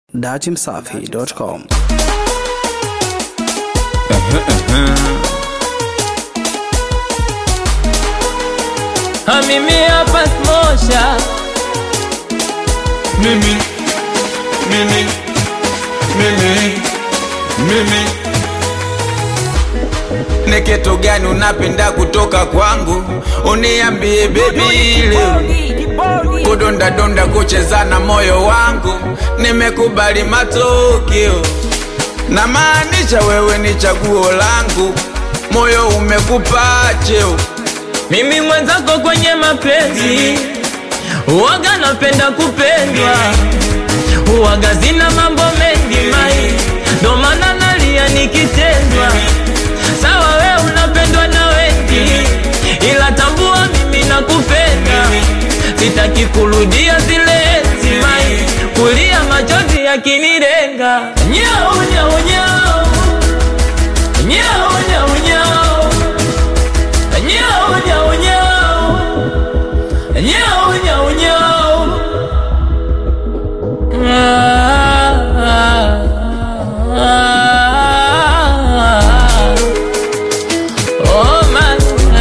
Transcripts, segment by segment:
datimsafi.com. Mimi hapa smosha Mimi, mimi, mimi, mimi. Ni kitu gani unapenda kutoka kwangu? Uniambie baby leo. Kudonda donda kucheza na moyo wangu, nimekubali matokeo. Na maanisha wewe ni chaguo langu, moyo umekupa cheo. mimi mwenzako kwenye mapenzi uwaga napenda kupendwa uwaga zina mambo mengi mai ndo maana nalia nikitendwa sawa we unapendwa na wengi ila tambua mimi nakupenda sitaki kurudia zile enzi mai kulia machozi yakinirenga nyau nyau nyau nyau nyau nyau Nyau, nyau, nyau. Nyau, nyau, nyau. Ah, ah, ah. Oh, man,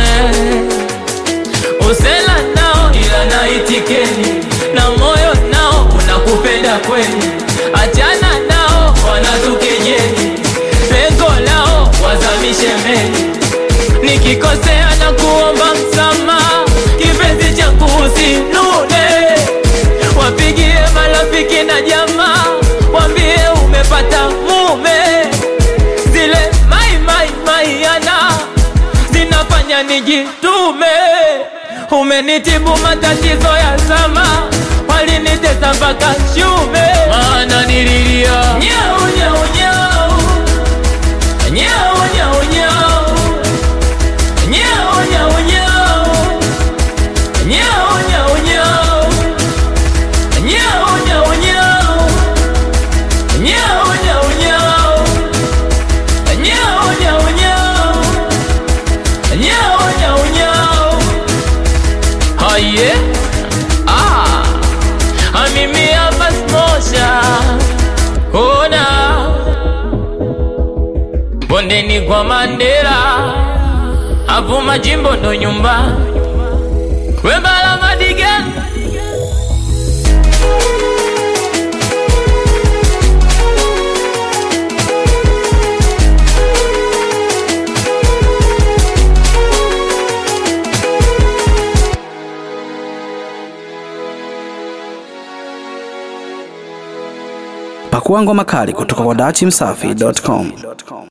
eh. Usela nao ila naitikeni na moyo nao unakupenda kweli, achana nao wanatukejeli, pengo lao wazamishe meli nikikosea na kuomba msamaha, kipenzi changu usinune, wapigie marafiki na jamaa, wambie umepata mume. Zile mai mai mai yana zinafanya nijitume, umenitibu matatizo ya zama, walinitesa mpaka shume, maana nililia nyau nyau nyau nyau nyau nyau Nyau, nyau, nyau. Nyau, nyau, nyau. Nyau, nyau, nyau. Nyau, nyau, nyau. Nyau, nyau, nyau. Nyau, nyau, nyau. Haye. Ah. Ah, mimi hapa smosha. Ona. Bondeni kwa Mandela hapo majimbo ndo nyumba wembala madiga Pakua ngoma kali kutoka kwa datimsafi.com.